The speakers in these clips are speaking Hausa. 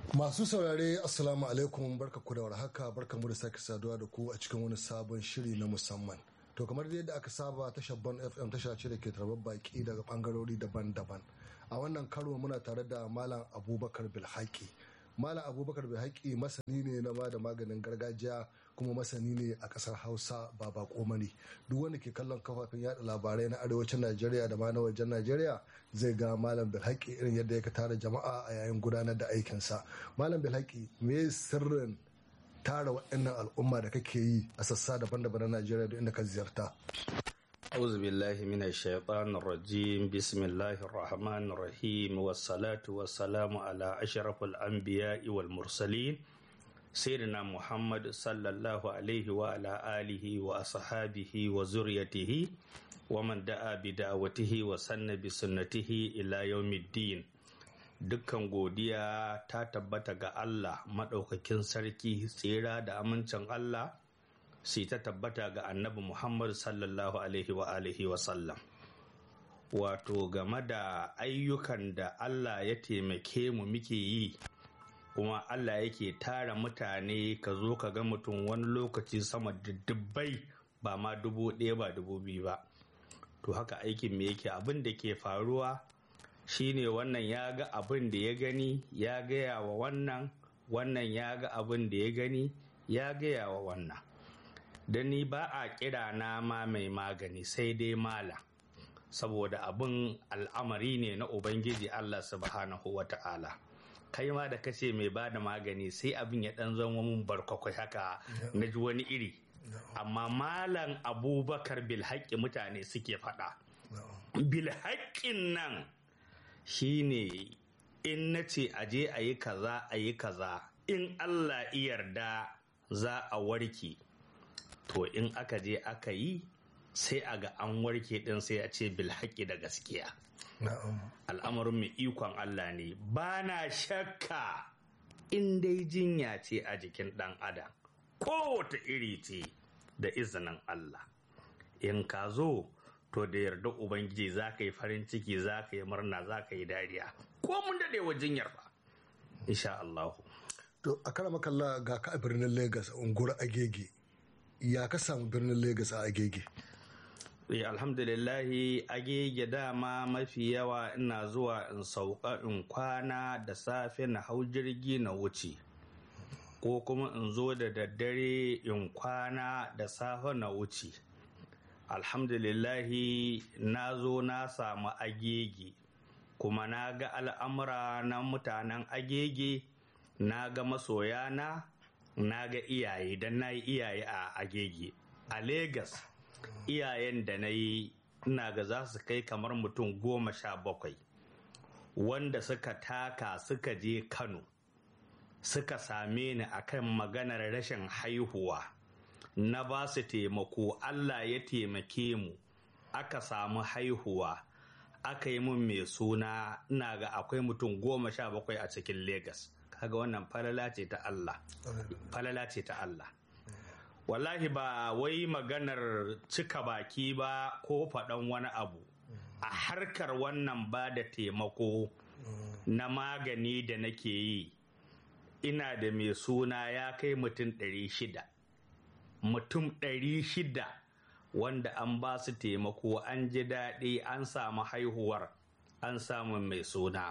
Masu saurare Assalamu alaikum barka ku da warhaka barka mu da sake saduwa da ku a cikin wani sabon shiri na musamman. To kamar yadda aka saba tashar Bon FM tasha ce da ke tarbar baki daga bangarori daban-daban. A wannan karo muna tare da Malam Abubakar Bilhaki. Malam Abubakar Bilhaki masani ne na da maganin gargajiya kuma masani ne a kasar Hausa ba bako mani. Duk wanda ke kallon kafafen yada labarai na arewacin Najeriya da ma na wajen Najeriya zai ga Malam Bilhaki irin yadda ya tara jama'a a yayin gudanar da aikinsa. Malam Bilhaki me sirrin tara waɗannan al'umma da kake yi a sassa daban-daban na Najeriya da inda ka ziyarta. أعوذ بالله من الشيطان الرجيم بسم الله الرحمن الرحيم والصلاة والسلام على أشرف الأنبياء والمرسلين سيدنا محمد صلى الله عليه وعلى آله وأصحابه وزريته ومن دعا بدعوته وسن بسنته إلى يوم الدين dukkan godiya ta tabbata ga Allah maɗaukakin sarki tsira da amincin Allah sai ta tabbata ga annabi Muhammad sallallahu alaihi wa alihi wa sallam wato game da ayyukan da Allah ya taimake mu muke yi kuma Allah yake tara mutane ka zo ka ga mutum wani lokaci sama da dubbai ba ma dubu ɗaya ba dubu biyu ba to haka aikin me yake abin da ke faruwa shine wannan ya ga abin da ya gani ya gaya wa wannan wannan ya ga abin da ya gani ya gaya wa wannan da ni ba a kira na ma mai magani sai dai mala saboda abin al'amari ne na ubangiji Allah subhanahu wa ta'ala kai ma da kace mai ba da magani sai abin ya dan zama mun barkakwai haka na ji wani iri amma malam abubakar bilhaƙi mutane suke faɗa bilhaƙin nan shine in na ce aje a yi kaza a yi kaza in Allah yarda za a warke to in aka je aka yi sai a ga an warke din sai a ce bilhaƙi da gaskiya al'amarin mai ikon Allah ne ba na shakka in dai jinya ce a jikin ɗan adam kowace iri ce da izinin Allah in ka zo to da yarda ubangiji za ka yi farin ciki za ka yi murna za ka yi dariya ko mun daɗe wa jinyar ba insha Allah To a kara makalla ga ka a birnin Legas unguwar Agege ya ka samu birnin Legas a Agege? Eh, alhamdulillahi agege dama mafi yawa ina zuwa in sauka in kwana da safe na hau jirgi na wuce ko kuma in zo da daddare in kwana da safe na wuce alhamdulillahi na zo na samu agege kuma na ga al'amura na mutanen agege na ga masoyana na ga iyaye don na yi iyaye a agege a Legas iyayen da na yi ina ga za su kai kamar mutum goma sha bakwai wanda suka taka suka je kano suka same ni akan maganar rashin haihuwa na ba su taimako allah ya taimake mu aka samu haihuwa aka yi mun mai suna ina ga akwai mutum goma sha bakwai a cikin Legas. kaga wannan falala ce ta Allah falala ce ta Allah wallahi ba wai maganar cika baki ba ko faɗan wani abu a harkar wannan ba da taimako na magani da nake yi ina da mai suna ya kai mutum ɗari shida mutum ɗari shida wanda an ba su taimako an ji daɗi an samu haihuwar an samu mai suna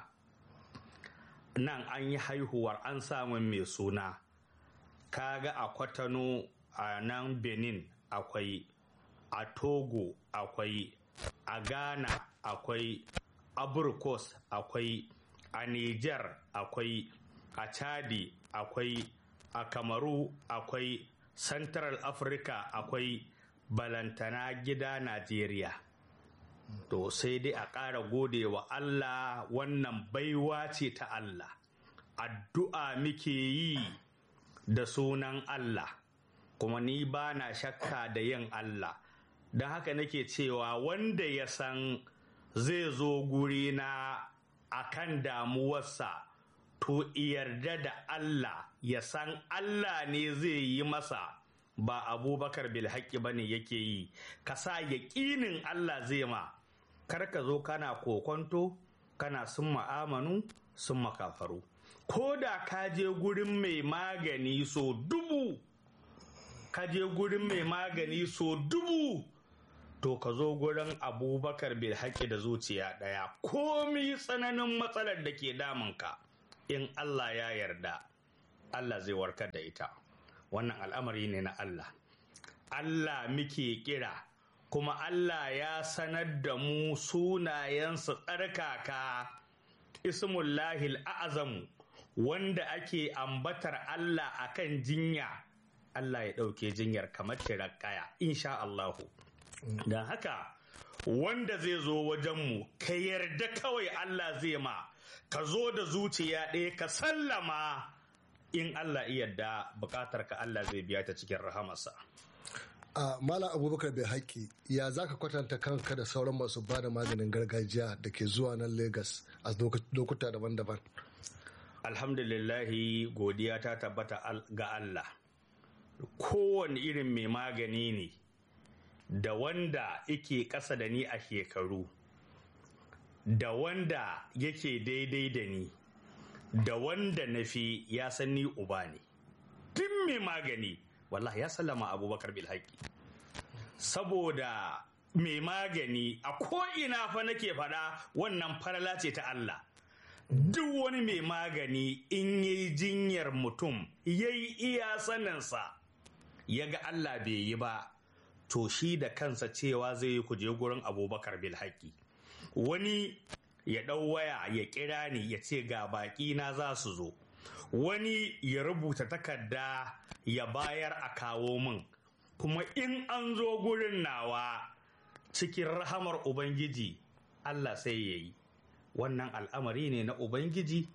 nan an yi haihuwar an samu mai suna kaga a kwatano a nan benin akwai a togo akwai a ghana akwai a burkos akwai a niger akwai a chadi akwai a kamaru akwai central africa akwai balantana gida najeriya to sai dai a ƙara gode wa Allah wannan baiwa ce ta Allah addu'a muke yi da sunan Allah kuma ni ba na shakka da yin Allah don haka nake cewa wanda ya san zai zo guri na akan damuwarsa to yarda da Allah ya san Allah ne zai yi masa ba abubakar bilhaƙi ba ne yake yi ka sa yaƙinin Allah zai ma kar ka zo kana kokonto kana sun ma'amanu sun makafaru ko da ka je gurin mai magani so dubu ka je gurin mai magani so dubu to ka zo gurin abubakar bil haƙi da zuciya ɗaya komi tsananin matsalar da ke damunka in allah ya yarda allah zai warkar da ita wannan al'amari ne na allah allah muke kira kuma allah ya sanar da mu sunayensa tsarkaka ismullahil a'azamu wanda ake ambatar allah akan jinya allah ya ɗauke jinyar kamar tirakaya insha allahu don haka wanda zai zo wajenmu ka yarda kawai Allah zai ma ka zo da zuciya ɗaya ka sallama in Allah yarda bukatar ka Allah zai biya ta cikin rahamarsa. a malam abubakar bai haƙƙi ya za ka kwatanta kanka da sauran masu ba da maganin gargajiya da ke zuwa nan Legas a lokuta daban-daban alhamdulillahi godiya ta tabbata ga Allah kowane irin mai magani ne da wanda yake ƙasa da ni a shekaru da wanda yake daidai da ni da wanda na fi ya san ni uba ne duk mai magani wallahi ya sallama abubakar bilhaki saboda mai magani a ko'ina fa nake faɗa wannan farala ce ta Allah duk wani mai magani in yi jinyar mutum ya yi iya saninsa ya ga Allah bai yi ba to shi da kansa cewa zai yi kuje gurin abubakar bilhaki wani ya ɗau waya ya kira ni ya ce ga baƙi na za su zo wani ya rubuta takarda ya bayar a kawo min kuma in an zo gurin nawa cikin rahamar ubangiji allah sai ya yi wannan al'amari ne na ubangiji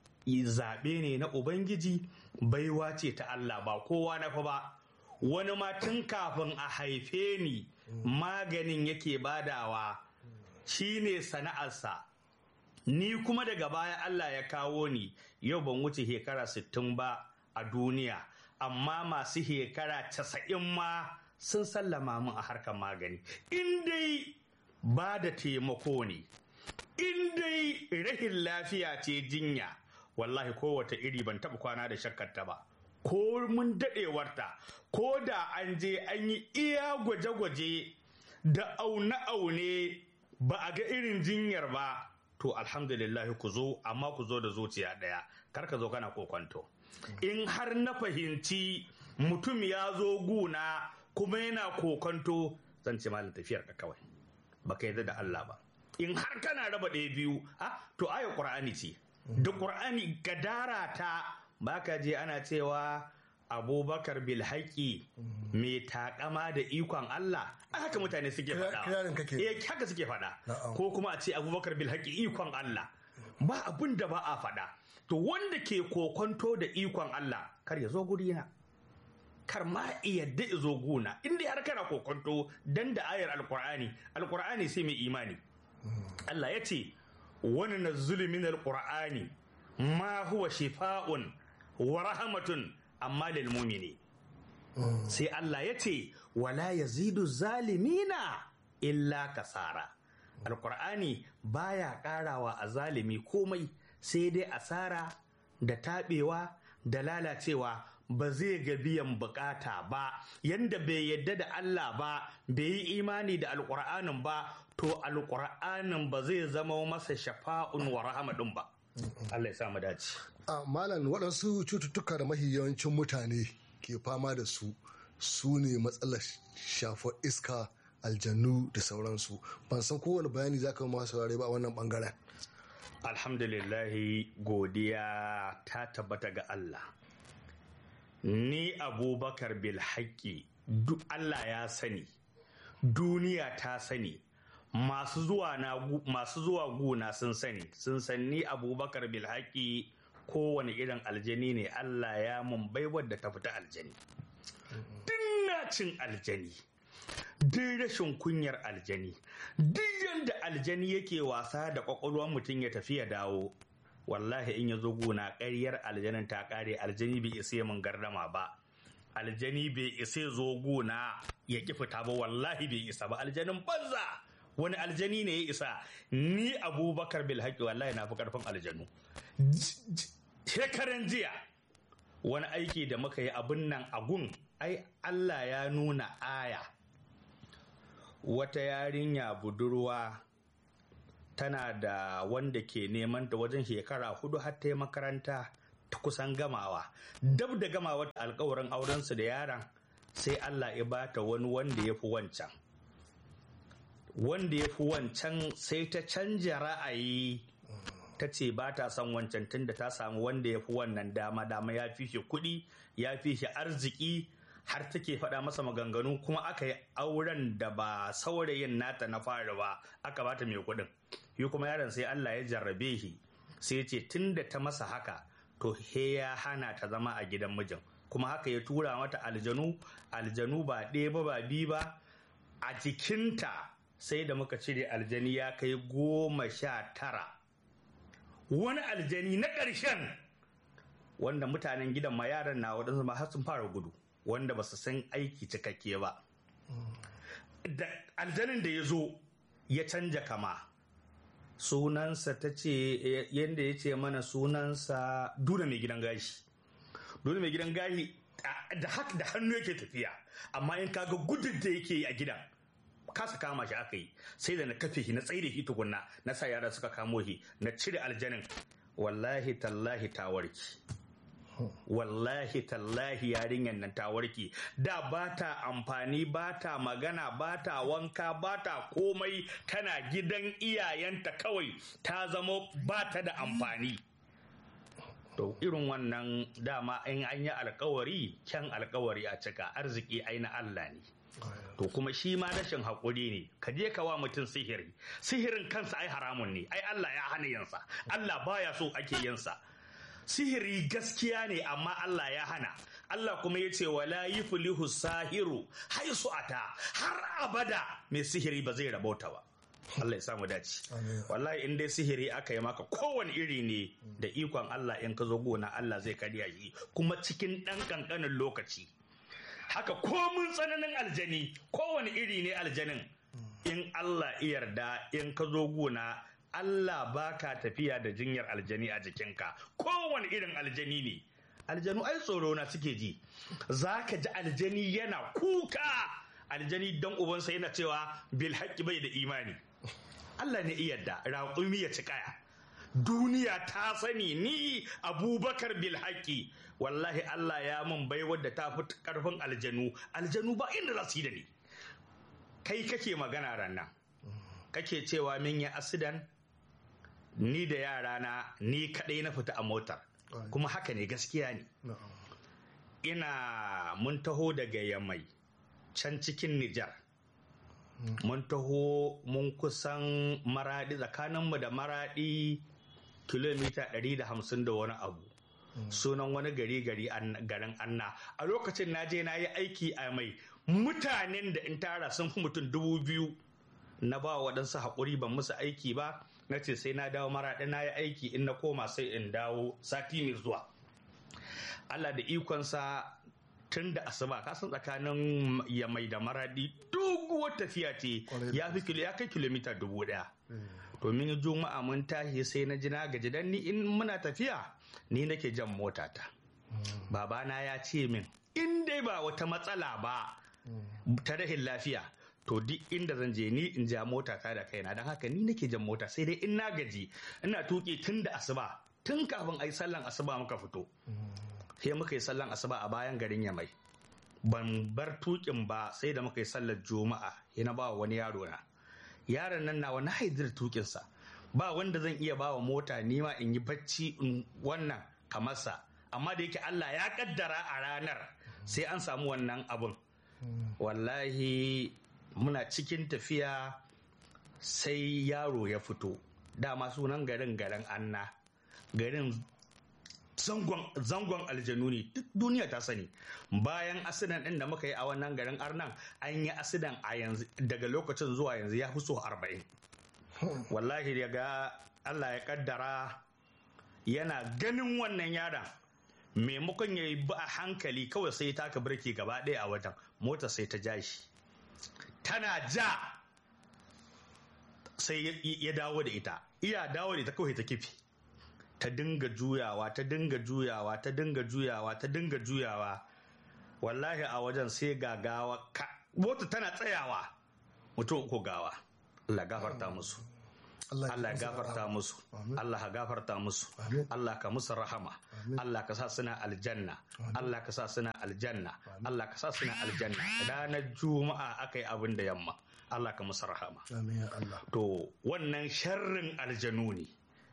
zaɓe ne na ubangiji baiwa ce ta allah ba kowa na fa ba wani ma tun kafin a haife ni maganin yake badawa shine sana'arsa ni kuma daga baya Allah ya kawo ni yau ban wuce shekara sittin ba a duniya amma masu shekara casa'in ma sun sallama min a harkar magani in dai ba da taimako ne in dai rahin lafiya ce jinya wallahi kowace iri ban taɓa kwana da shakkarta ba ko mun daɗewarta ko da an je an yi iya gwaje-gwaje da aune-aune ba a ga irin jinyar ba to alhamdulillah ku zo amma ku zo da zuciya ɗaya kar ka zo kana kokwanto in har na fahimci mutum ya zo guna kuma yana kokonto zan ce malin tafiyar ka kawai baka yarda da Allah ba in har kana raba ɗaya biyu ah to aya qur'ani ce da qur'ani gadara ta baka je ana cewa abubakar bilhaki mai takama da ikon Allah haka mutane suke faɗa eh haka suke faɗa ko kuma a ce abubakar bilhaki ikon Allah ba abin da ba a faɗa to wanda ke kokonto da ikon Allah kar ya zo guri na kar ma yadda ya zo guna inda har kana kokonto dan da ayar alkur'ani alkur'ani sai mai imani Allah ya ce wani na zulumin alkur'ani ma huwa shifa'un wa rahmatun amma lil mumini sai Allah ya ce wala yazidu zalimina illa kasara alkur'ani baya karawa a zalimi komai sai dai asara da taɓewa da lalacewa ba zai ga biyan bukata ba yanda bai yadda da Allah ba bai yi imani da alkur'anin ba to alkur'anin ba zai zama masa shafa'un wa rahmadin ba Allah ya sa mu dace a malam waɗansu cututtuka da mahi yawancin mutane ke fama da su su ne matsalar shafar iska aljannu da sauransu ban san kowane bayani za ka masu saurare ba a wannan bangaren alhamdulillahi godiya ta tabbata ga Allah ni abubakar bil haƙƙi duk Allah ya sani duniya ta sani masu zuwa na masu zuwa guna sun sani sun san ni abubakar bil haƙƙi kowane irin aljani ne Allah ya mun baiwar da ta fita aljani duk cin aljani duk rashin kunyar aljani duk yadda aljani yake wasa da kwakwalwar mutum ya tafi ya dawo wallahi in ya zo gona ƙaryar aljanin ta ƙare aljani bai isa mun gardama ba aljani bai isa zo gona ya ki fita ba wallahi bai isa ba aljanin banza wani aljani ne ya isa ni abubakar bil haƙi wallahi na fi ƙarfin aljanu shekaran jiya wani aiki da muka yi abin nan a gun ai Allah ya nuna aya wata yarinya budurwa tana da wanda ke neman da wajen shekara hudu har ta yi makaranta ta kusan gamawa dab da gamawa alkawarin aurensu da yaran sai Allah ya bata wani wanda ya fi wancan wanda ya fi wancan sai ta canja ra'ayi ta ce ba ta son wancan tunda ta samu wanda ya fi wannan dama dama ya fi shi kuɗi ya fi shi arziki har take faɗa masa maganganu kuma aka yi auren da ba saurayin nata na fara ba aka bata mai kuɗin yi kuma yaron sai Allah ya jarrabe shi sai ce tunda ta masa haka to he ya hana ta zama a gidan mijin kuma haka ya tura mata aljanu aljanu ba ɗaya ba ba biyu ba a jikinta sai da muka cire aljani ya kai goma sha tara wani aljani na ƙarshen wanda mutanen gidan ma yaran na waɗansu ma har sun fara gudu wanda ba su san aiki cikakke ba da aljanin da ya zo ya canja kama sunansa ta ce yadda ya ce mana sunansa duna mai gidan gashi duna mai gidan gashi da haka da hannu yake tafiya amma in kaga gudun da yake yi a gidan kasa kama shi aka yi sai da na kafe shi na tsaye da shi tukunna na sa yara suka kamo shi na cire aljanin wallahi tallahi ta warki wallahi tallahi yarinyar nan ta warke da ba ta amfani ba ta magana ba ta wanka ba ta komai tana gidan iyayenta kawai ta zama ba ta da amfani to irin wannan dama in an yi alkawari kyan alkawari a cika arziki ai na Allah ne to kuma shi ma rashin haƙuri ne ka je ka wa mutum sihiri sihirin kansa ai haramun ne ai Allah ya hana yansa Allah baya so ake yinsa sihiri gaskiya ne amma Allah ya hana Allah kuma ya ce wala yuflihu sahiru haisu ata har abada mai sihiri ba zai rabauta ba Allah ya samu dace wallahi in dai sihiri aka yi maka kowane iri ne da ikon Allah in ka zo gona Allah zai karya shi kuma cikin ɗan ƙanƙanin lokaci haka komun tsananin aljani kowane iri ne aljanin in Allah yarda in ka zo gona Allah baka tafiya da jinyar aljani a jikinka kowane irin aljani ne aljanu ai tsoro na suke ji za ka ji aljani yana kuka aljani dan ubansa yana cewa bil haƙƙi bai da imani Allah ne yarda raƙumi ya ci kaya duniya ta sani ni abubakar bil haƙƙi wallahi Allah ya mun bai wadda ta fi ƙarfin aljanu aljanu ba inda za su yi da ni kai kake magana rannan kake cewa min ya asidan ni da yarana ni kaɗai na fita a motar kuma haka ne gaskiya ne ina mun taho daga yamai can cikin nijar mun taho mun kusan maradi tsakaninmu da maradi kilomita 150 da wani abu sunan wani gari gari garin anna a lokacin na je na yi aiki a mai mutanen da in tara sun fi mutum dubu biyu na ba waɗansu haƙuri ban musu aiki ba na ce sai na dawo maraɗi na yi aiki in na koma sai in dawo sati mai zuwa Allah da ikonsa tun da asuba kasan tsakanin ya mai da maraɗi doguwar tafiya ce ya fi ya kai kilomita dubu ɗaya domin juma'a mun tashi sai na ji na gaji dan ni in muna tafiya ni nake jan motata babana ya ce min in dai ba wata matsala ba ta rahin lafiya to duk inda zan je ni in ja mota ta da kaina don haka ni nake jan mota sai dai in na gaji ina tuki tun da asuba tun kafin a yi sallan asuba muka fito sai muka yi sallan asuba a bayan garin yamai ban bar tukin ba sai da muka yi sallar juma'a yana ba wani yaro na yaron nan na wani haidir tukinsa ba wanda zan iya bawa mota nima in yi bacci in wannan kamarsa amma da yake Allah ya kaddara a ranar sai an samu wannan abun wallahi muna cikin tafiya sai yaro ya fito dama sunan garin garin anna garin zangon aljanu ne duk duniya ta sani bayan asidan ɗin da muka yi a wannan garin arnan an yi asidan a yanzu daga lokacin zuwa yanzu ya fi so arba'in wallahi daga allah ya kaddara yana ganin wannan yaron maimakon ya yi ba a hankali kawai sai taka birki gaba ɗaya a wajen mota sai ta ja shi tana ja sai ya dawo da ita iya dawo da ita kawai ta kifi ta dinga juyawa ta dinga juyawa ta dinga juyawa ta dinga juyawa wallahi a wajen sai ga gawa ka mota tana tsayawa mutum uku gawa Allah gafarta musu Allah gafarta musu Allah gafarta musu Allah ka musu rahama Allah ka sa suna aljanna Allah ka sa suna aljanna Allah ka sa suna aljanna ranar juma'a aka yi abin da yamma Allah ka musu rahama to wannan sharrin aljanu ne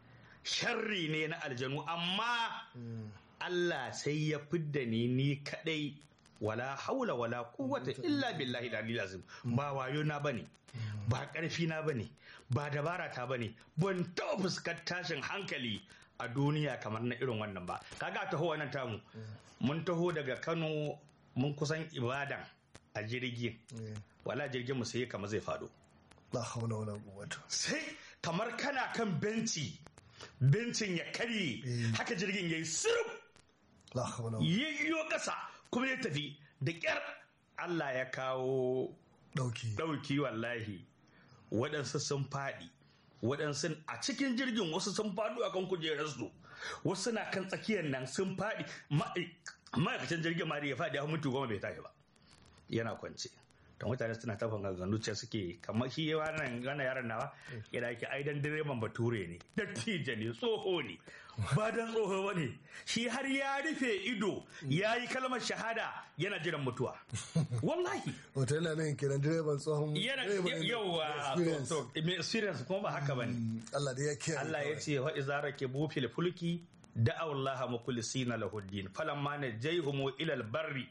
sharri ne na aljanu amma Allah sai ya fidda ni ni kadai wala haula wala quwwata illa billahi da azim ba wayo na bane ba karfi na bane ba dabara ta bane ban taɓa fuskar tashin hankali a duniya kamar na irin wannan ba kaga taho wannan tamu mun taho daga Kano mun kusan ibadan a jirgin wala jirgin mu sai kamar zai fado la haula wala quwwata sai kamar kana kan benci bencin ya karye haka jirgin yayi sirf la haula yayyo kasa kuma ya tafi da kyar Allah ya kawo dauki dauki wallahi waɗansu sun faɗi waɗansu a cikin jirgin wasu sun faɗo akan kujerarsu wasu na kan tsakiyar nan sun faɗi ma'aikacin jirgin ma da ya faɗi ya mutu goma bai tashi ba yana kwance da mutane suna ta fangaganu ce suke kamar shi wannan wannan yaron nawa yana yake aidan direban bature ne dattijo ne tsoho ne ba dan tsoho ba ne shi har ya rufe ido ya yi kalmar shahada yana jiran mutuwa wallahi wata yana nan kiran direban tsohon yana yawa mai experience kuma ba haka ba ne Allah da ya kiyaye Allah ya ce wa izara ke bufil fulki da'aw Allah mukhlisina lahu din falamma najayhum ila al-barri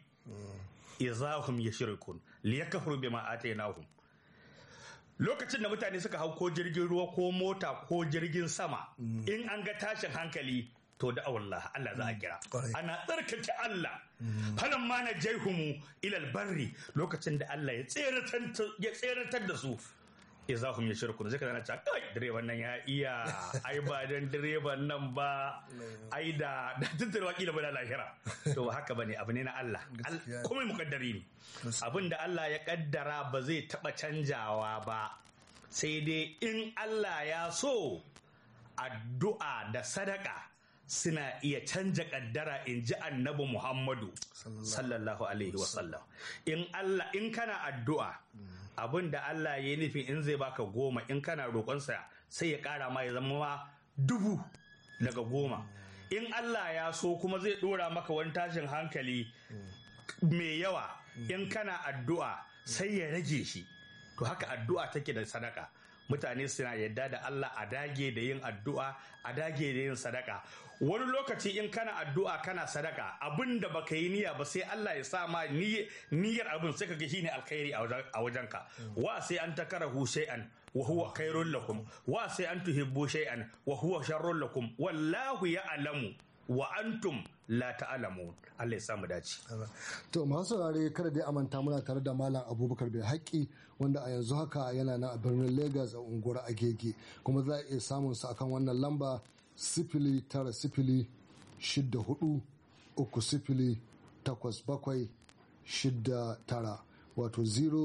izahum yashrikun liyakfuru bima atainahum lokacin da mutane suka hau ko jirgin ruwa ko mota ko jirgin sama in an ga tashin hankali to da Allah Allah za a kira ana tsarkake Allah falan ma na jaihumu ilal barri lokacin da Allah ya tseratar da su ya hum yashrikun zai kana cewa kai direban nan ya iya ai ba dan direban nan ba ai da da tuntar wakila ba da lahira to haka bane abu ne na Allah kuma mukaddari ne abin da Allah ya kaddara ba zai taba canjawa ba sai dai in Allah ya so addu'a da sadaka suna iya canja kaddara in ji annabi Muhammadu sallallahu alaihi wasallam in Allah in kana addu'a abin da Allah ya nufi in zai baka goma in kana roƙonsa sai ya ƙara ma ya zama ma dubu daga goma in Allah ya so kuma zai ɗora maka wani tashin hankali mai yawa in kana addu'a sai ya rage shi to haka addu'a take da sadaka mutane suna yadda da Allah a dage da yin addu'a a dage da yin sadaka wani lokaci in kana addu'a kana sadaka abin da baka yi niyya ba sai Allah ya sa ma niyyar abin sai ka ga shine alkhairi a wajenka wa sai an takarahu shay'an wa huwa khairul lakum wa sai an tuhibbu shay'an wa huwa sharrul lakum wallahu ya'lamu wa antum la ta'lamun Allah ya sa mu dace to masu saurare kada dai amanta muna tare da malam Abubakar bai haƙi wanda a yanzu haka yana nan a birnin Lagos a unguwar Agege kuma za a iya samun sa akan wannan lamba sifili tara sifili shidda hudu uku sifili takwas bakwai shidda tara wato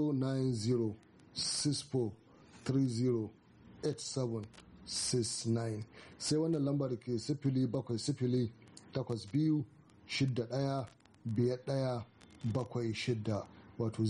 09064308769 sai wannan lambar ke sifili bakwai sifili takwas biyu shidda daya biyar daya bakwai shidda wato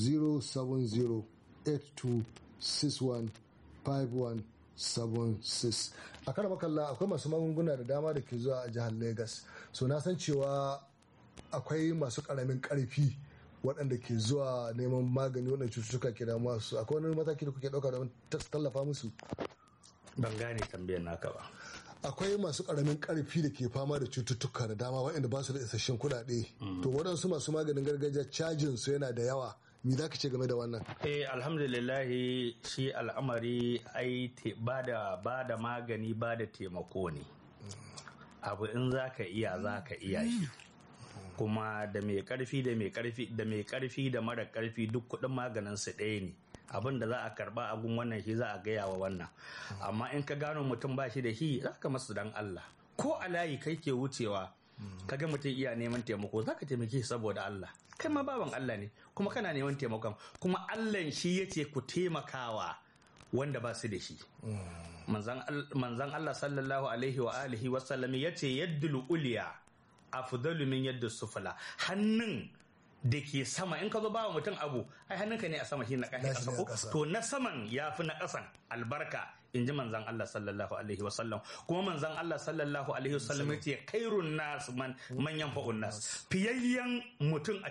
07082615176 a kan makalla akwai masu magunguna da dama da ke zuwa a jihar Legas so na san cewa akwai masu karamin karfi waɗanda ke zuwa neman magani waɗanda cututtuka ke damuwa su akwai wani mataki da kuke ɗauka domin tallafa musu ban gane tambayar naka ba akwai masu karamin karfi da ke fama da cututtuka da dama waɗanda ba su da isasshen kuɗaɗe to waɗansu masu maganin gargajiya cajin su yana da yawa me za ka ce game da wannan eh alhamdulillahi shi al'amari ai ba da ba da magani ba da taimako ne abu in za ka iya za ka iya shi kuma da mai karfi da mai karfi da mai karfi da mara karfi duk kuɗin maganin su ɗaya ne abin da za a karba a gun wannan shi za a gaya wa wannan amma in ka gano mutum ba shi da shi za ka masu dan Allah ko a layi kai ke wucewa ka ga mutum iya neman taimako za ka taimake shi saboda Allah kai ma baban Allah ne kuma kana neman taimakon kuma Allah shi ya ce ku taimakawa wanda ba su da shi manzan Allah sallallahu alaihi wa alihi wa sallam ya ce yaddul uliya afdalu min yadda sufula hannun da ke sama in ka zo ba mutum abu ai hannunka ne a sama shi na ƙasa ko to na saman ya fi na ƙasan albarka in ji manzan Allah sallallahu alaihi wasallam kuma manzan Allah sallallahu alaihi wasallam ya ce kairun nas man manyan fa'un nas fiyayyen mutum a